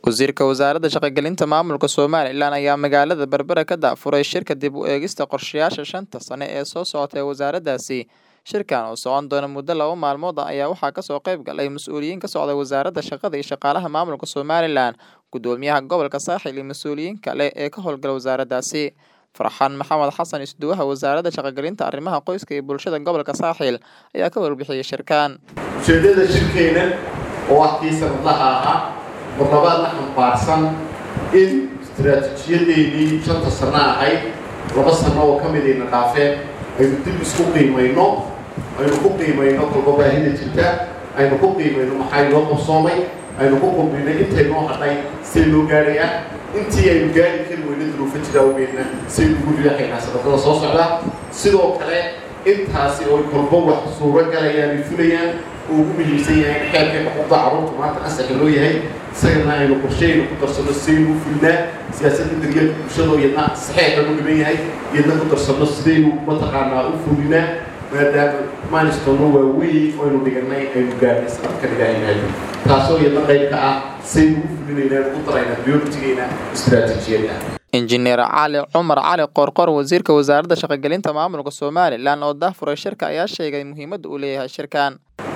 Wasiirka Wasaaradda Shaqo-gelinta Maamulka Somalilan ayaa magaalada Berbera ka daafuray shirka dib u eegista qorshayaasha shanta sane ee soo socota ee wasaaraddaasi. Shirkan oo socon doona muddo laba maalmood ah ayaa waxaa kasoo qayb galay mas'uuliyiin ka socda Wasaaradda Shaqada iyo Shaqaalaha Maamulka Somalilan, Gudoomiyaha Gobolka Saaxil iyo mas'uuliyiin kale ee ka howlgala wasaaraddaasi. Farxaan Maxamed Xasan Isduwaha Wasaaradda Shaqo-gelinta Arrimaha Qoyska iyo Bulshada Gobolka Saaxil ayaa ka warbixiyay shirkan. ujeeddada shirkeena oo ah kii sanadlaha ahaa mar labaadna xambaarsan in istiraatiijiyadeennii shanta sano ahayd laba sano oo ka midayna dhaafeen aynu dib isku qiimayno aynu ku qiimayno kolba baahida jirta aynu ku qiimayno maxaa inoo qabsoomay aynu ku qulbino intaynoo hadhay see loo gaadhaya intii aynu gaari kari weyna duruufo jira awgeedna saynu ugu riixaynaa sanadada soo socda sidoo kale intaasi oo kolba wax suuro galayaan ay fulayaan uu ugu muhiimsan yahay in xeelka xuquuqda carruurta maanta ansaxa loo yahay isagana aynu qorsheyna ku darsano sidaynu u fulnaa siyaasadda daryeelka bulshada oo iyadna saxeexan u dhiban yahay iyadna ku darsano sidaynu mataqaanaa u fulinaa maadaama maanistono waaweyn oo aynu dhiganay aynu gaarnay sanadkan ilaahay taasoo iyadna qayb ka ah sidaynu u fulinaynaa ugu daraynaa prioritigeena istiraatiijiyadda injineer cali cumar cali qorqor wasiirka wasaaradda shaqo-gelinta maamulka somalilan oo daafuray shirka ayaa sheegay muhiimadda uu leeyahay shirkan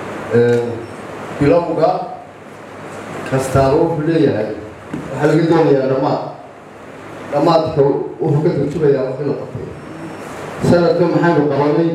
bilowga kastaaba wuxuu leeyahay waxaa laga doonayaa dhammaad dhammaadka wuxuu ka turjumayaa wixii la qabtay sanadka maxaynu qabanay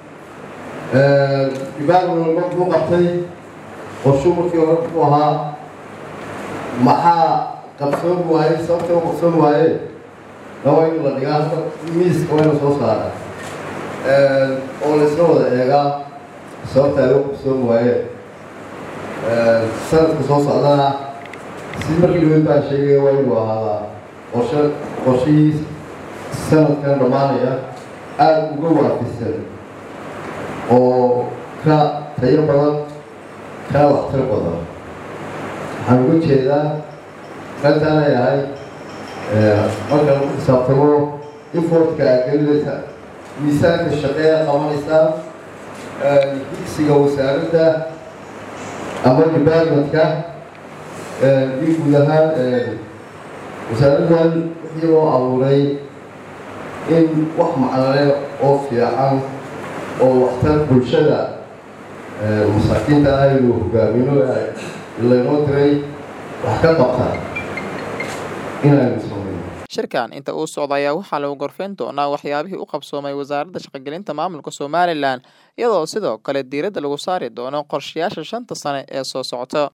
dibaaguna markuu qabtay qorshuu markii hore muxuu ahaa maxaa qabsoon waaye sababta u qabsoon waaye laba in la dhigaa hadda miiska waa ina soo saara oo la isla wada eegaa sababta ay u qabsoon waaye sanadka soo socdana si markii dhaweyd baa sheegaya waa inuu ahaadaa qorshe qorshihii sanadkan dhammaanaya aada uga waafisan oo ka tayo badan kana waxtar badan waxaan uga jeedaa qaybtaan ay ahay marka lagu xisaabtamo infortka aad gelinaysa miisaanka shaqeeya qabanaysaa higsiga wasaaradda ama departmentka in guud ahaan wasaaraddan wixii loo abuuray in wax macnale oo fiican oo waxtar bulshada masaakiinta aynu hogaamino laynoo diray wax ka qabta inaynu samayno shirkan inta uu socda ayaa waxaa lagu gorfeyn doonaa waxyaabihii u qabsoomay wasaaradda shaqo-gelinta maamulka somalilan iyadoo sidoo kale diiradda lagu saari doono qorshayaasha shanta sane ee soo socota